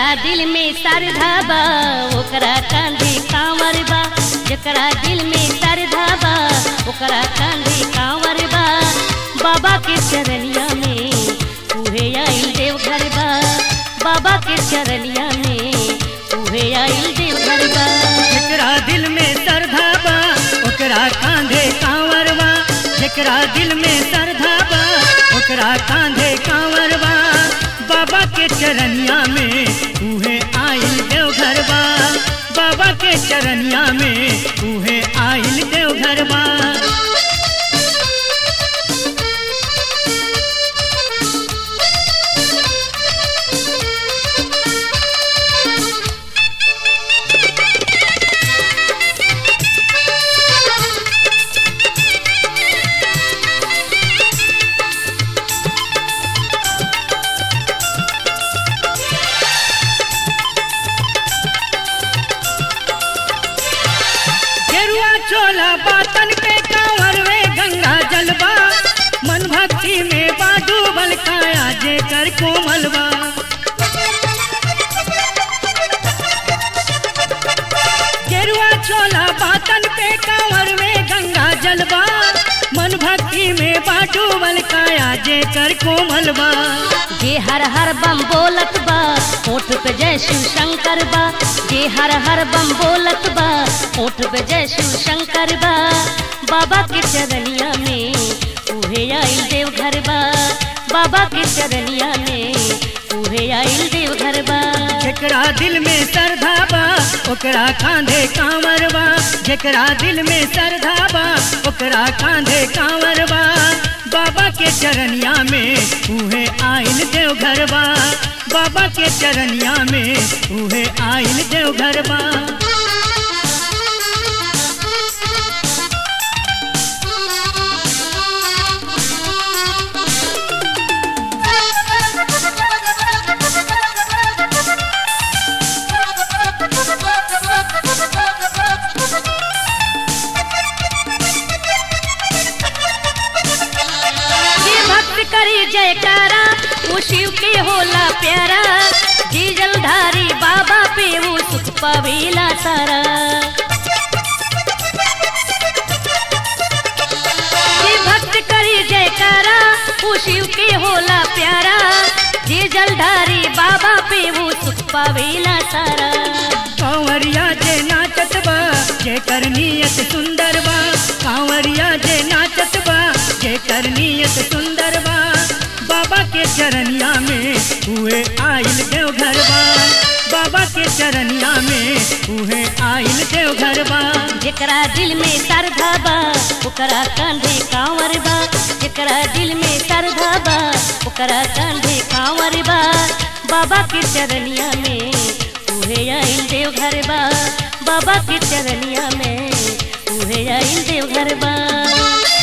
दिल में श्रद्धा बा ओकरा कांधे कांवर बा जकरा दिल में श्रद्धा बा ओकरा कांधे कांवर बा बाबा के चरनिया में उहे आइल देवघर बा बाबा के चरनिया में उहे आइल देवघर बा जेकरा दिल में श्रद्धा बा ओकरा कांधे कांवर बा जेकरा दिल में श्रद्धा बा ओकरा कांधे कांवर बा बाबा के चरनिया में उहे आइल देवघर बा बाबा के चरनिया में उहे आइल देवघर बा गेरुआ चोला बातन के कांवर में गंगा जलवा मन भक्ति में बाडूबल काया जे कर कोमलवा गेरुआ चोला बातन पे कांवर में गंगा जलवा मन भक्ति में बाडूबल काया जे कर कोमलवा जे हर हर बम बोलत बा होठ पे जय शिव शंकर बा जे हर हर बम बोलत बा होठ पे जय शिव शंकर बा बाबा के चरनिया में उहे आइल देवघर बा बाबा के चरनिया में उहे आइल देवघर बा जेकरा दिल में श्रद्धा बा ओकरा कांधे कांवर बा जेकरा दिल में श्रद्धा बा ओकरा कांधे कांवर बा बाबा के चरनिया में उहे आइल देवघर बा बाबा के चरनिया में उहे आइल देवघर बा जे भक्त करी जयकारा वो शिव के होला प्यारा जी जलधारी बाबा पे वो सुख पावेला सारा जे भक्त करी जयकारा वो शिव के होला प्यारा जे जलधारी बाबा पे वो सुख पावेला सारा कांवरिया जे नाचत बा जे कर नियत सुंदर बा कांवरिया जे नाचत बा जे कर नियत सुंदर बा बाबा के चरनिया में हुए आइल देवघर बा बाबा के चरनिया में उहे आइल देवघर बा जेकरा दिल में श्रद्धा बा ओकरा कांधे कांवर बा जेकरा दिल में श्रद्धा बा ओकरा कांधे कांवर बा बाबा के चरनिया में उहे आइल देवघर बा बाबा के चरनिया में उहे आइल देवघर बा